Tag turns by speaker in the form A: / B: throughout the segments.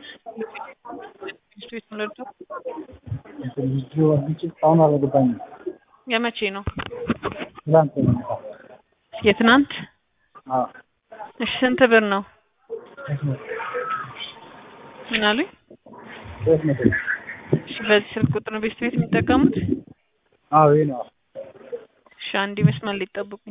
A: ቤት ምለዱ
B: ልጁ አዲስ እስካሁን አልገባኝም።
A: የመቼ ነው?
B: ትላንት ነው የመጣው።
A: የትናንት?
B: አዎ
A: እሺ ስንት ብር ነው?
B: ሶስት መቶ
A: ምን አሉኝ?
B: ሶስት መቶ
A: እሺ በዚህ ስልክ ቁጥር ነው ቤት ቤት የሚጠቀሙት?
B: አዎ ይሄ ነው።
A: እሺ አንድ መስመር ሊጠብቁኝ።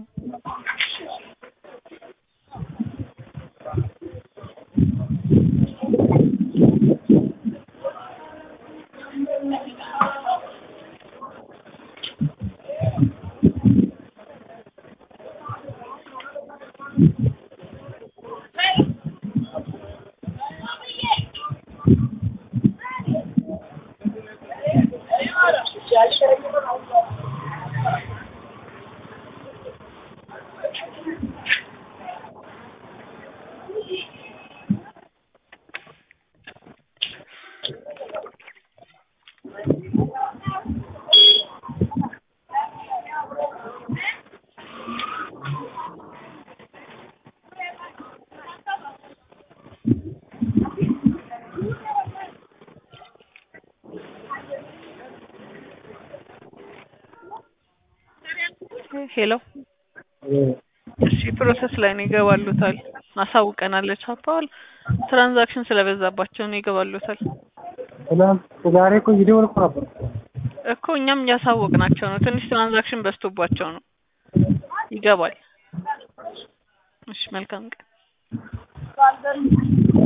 A: ሄሎ እሺ ፕሮሰስ ላይ ነው ይገባሉታል። አሳውቀናለች አባል ትራንዛክሽን ስለበዛባቸው ነው ይገባሉታል
B: ትላንት ዛሬ እኮ እየደወልኩ ነበር።
A: እኮ እኛም እያሳወቅናቸው ነው። ትንሽ ትራንዛክሽን በዝቶባቸው ነው። ይገባል። እሺ መልካም ቀን።